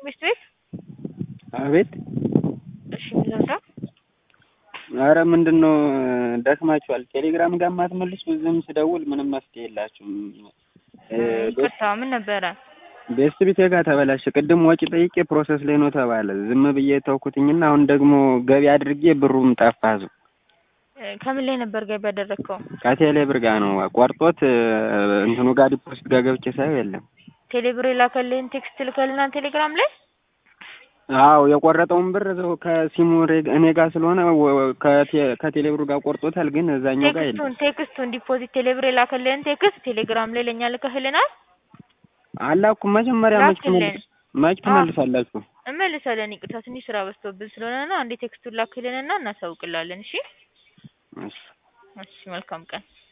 ሚስት ቤት አቤት። እሺ ምዘዛ አረ ምንድን ነው ደክማችኋል። ቴሌግራም ጋር ማትመልሱ ዝም ስደውል ምንም መፍትሄ የላችሁም። ይቅርታ ምን ነበረ? ቤስት ቤቴ ጋር ተበላሸ። ቅድም ወጪ ጠይቄ ፕሮሰስ ላይ ነው ተባለ። ዝም ብዬ ተውኩትኝና አሁን ደግሞ ገቢ አድርጌ ብሩም ጠፋ። ዙ ከምን ላይ ነበር ገቢ ያደረግከው? ከቴሌ ብር ጋር ነው ቆርጦት እንትኑ ጋር ዲፖዚት ጋር ገብቼ ሳየው የለም። ቴሌብር የላከልህን ቴክስት ልከልናል ቴሌግራም ላይ አዎ የቆረጠውን ብር እዛው ከሲሙ ሬ- እኔ ጋር ስለሆነ ወ- ከቴ- ከቴሌብሩ ጋር ቆርጦታል፣ ግን እዛኛው ጋር የለም። ቴክስቱን ቴክስቱን ዲፖዚት ቴሌብር የላከልህን ቴክስት ቴሌግራም ላይ ለእኛ ልከህልናል። አላኩም መጀመሪያ መች ላክልን። ትመልስ መች ትመልሳላችሁ? እመልሳለን። ይቅርታ ትንሽ ስራ በዝቶብን ስለሆነ ነው። አንዴ ቴክስቱን ላክልንና እናሳውቅላለን። እሺ እሺ። እሺ፣ መልካም ቀን